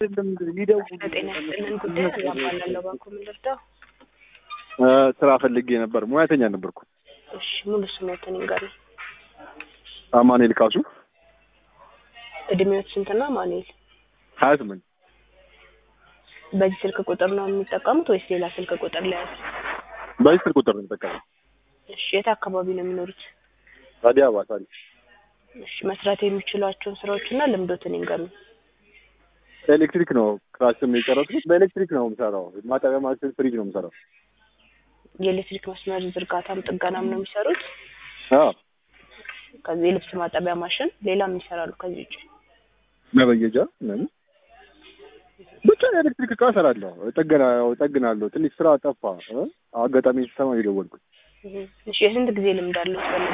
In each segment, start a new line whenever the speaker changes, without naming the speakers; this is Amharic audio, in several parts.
ሊደውሉ
በጤና ይስጥልን ጉዳይ አላባላለሁ ባንኩ ምን ልርዳው?
ስራ ፈልጌ ነበር። ሙያተኛ ነበርኩ።
እሺ ሙሉ ስሞትን ይንገሩኝ።
አማኑኤል ካሱ
እድሜዎት ስንትና ማኑኤል?
ሀያ ስምንት
በዚህ ስልክ ቁጥር ነው የሚጠቀሙት ወይስ ሌላ ስልክ ቁጥር ላይ ያዝ?
በዚህ ስልክ ቁጥር ነው የምጠቀመው።
እሺ የት አካባቢ ነው የሚኖሩት?
አዲስ አበባ ሳሪ
እሺ መስራት የሚችሏቸውን ስራዎችና ልምዶትን ይንገሩኝ።
ኤሌክትሪክ ነው ክላስም የጨረስኩት። በኤሌክትሪክ ነው የምሰራው። ማጠቢያ ማሽን፣ ፍሪጅ ነው የምሰራው።
የኤሌክትሪክ መስመር ዝርጋታም ጥገናም ነው የሚሰሩት?
አዎ
ከዚህ የልብስ ማጠቢያ ማሽን ሌላም ይሰራሉ ከዚህ ውጭ?
መበየጃ ምናምን ብቻ የኤሌክትሪክ እቃ እሰራለሁ። ጠገና ጠግናለሁ። ትንሽ ስራ ጠፋ። እ? አጋጣሚ ሲሰማ ነው የደወልኩት።
እህ። እሺ የስንት ጊዜ ልምድ አለው በእነዚህ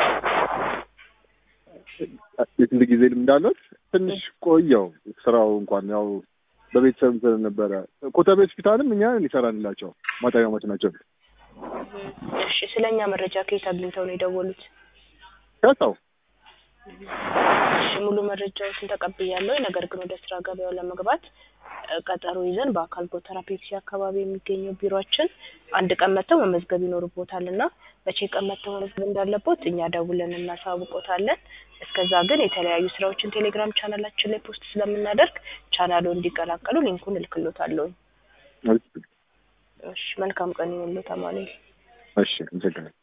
የስንት ጊዜ ልምድ አለት? ትንሽ ቆየው ስራው እንኳን ያው በቤተሰብ ስለነበረ ኮተቤ ሆስፒታልም እኛ ሊሰራንላቸው ማጠቢያ ማሽናቸው
እሺ ስለኛ መረጃ ከየት አግኝተው ነው የደወሉት?
ከሰው
እሺ ሙሉ መረጃዎችን ተቀብያለሁ። ነገር ግን ወደ ስራ ገበያው ለመግባት እ፣ ቀጠሮ ይዘን በአካል ጎተራ ፔፕሲ አካባቢ የሚገኘው ቢሮአችን አንድ ቀን መጥተው መመዝገብ ይኖርቦታል እና መቼ ቀን መጥተው መመዝገብ እንዳለቦት እኛ ደውለን እናሳውቆታለን። እስከዛ ግን የተለያዩ ስራዎችን ቴሌግራም ቻናላችን ላይ ፖስት ስለምናደርግ ቻናሉ እንዲቀላቀሉ ሊንኩን እልክሎታለሁ። እሺ መልካም ቀን ይሁንልዎት አማኑኤል።
እሺ፣ አመሰግናለሁ።